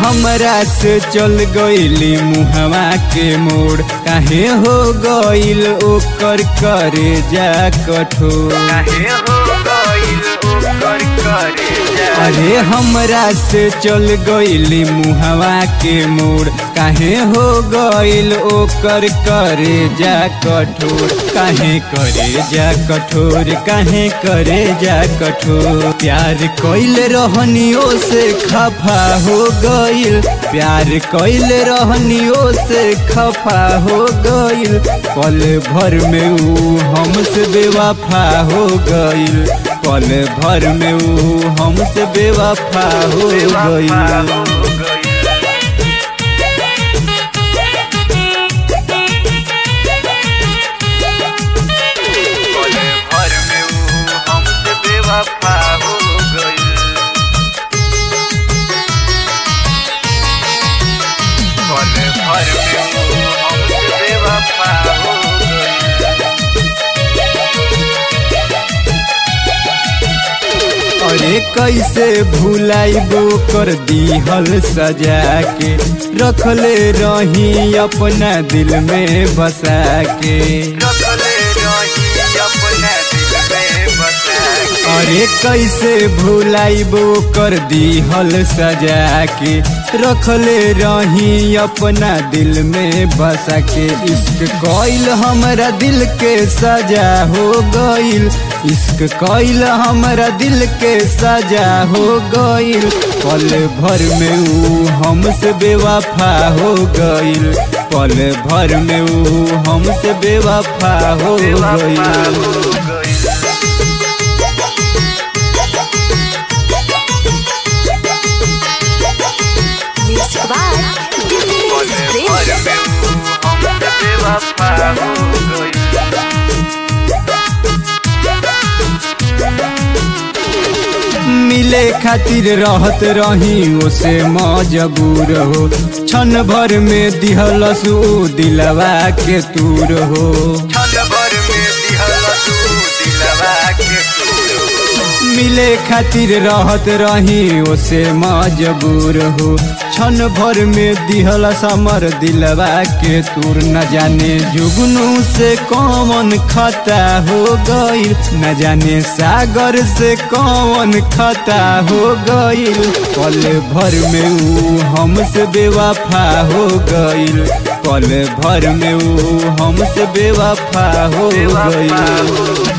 हमरा से चल गईली मुहवा के मोड़ काहे हो गईल ओकर करे जा कठोर काहे हो गइल ओकर करे जा अरे हमरा से चल गईली मुहवा के मोड़ काहे हो गईल ओकर करे जा कठोर काहे करे जा कठोर काहे करे जा कठोर प्यार कइल रहनियो से खफा हो गईल प्यार कइल रहनियो से खफा हो गईल पल भर में ऊ हमसे बेवफा हो गईल पल भर में ऊ हमसे बेवफा हो गईल भर में ऊ हमसे बेवफा हो गइल पल भर में ऊ हमसे बेवफा हो गइल अरे कैसे भुलाइबो कर दीहल सजा के रखले रही अपना दिल में बसा के रखले रही अपना दिल में बसा के अरे कैसे भुलाइबो कर दीहल सजा के रखले रही अपना दिल में बसा के इश्क कइल हमरा दिल के सजा हो गइल इश्क कइल हमरा दिल के सजा हो गइल पल भर में ऊ हमसे बेवफा हो गइल पल भर में ऊ हमसे बेवफा हो बेवफा गइल हो गइल Mixed by पल Dimitri भर Prem. में ऊ हमसे बेवफा हो गइल मिले खातिर रहत रही ओसे मजबूर हो क्षण भर में दिहलस ऊ दिलवा के तूर हो क्षण भर में दिहल तू दिलवा के तू मिले खातिर रहत रही ओसे मजबूर हो क्षण भर में दिहलस हमर दिलवा के तूर न जाने जुगनू से कौन खता हो गईल न जाने सागर से कौन खता हो गईल पल भर में ऊ हमसे बेवफा हो गईल पल भर में ऊ हमसे बेवफा हो बेवफा गईल हो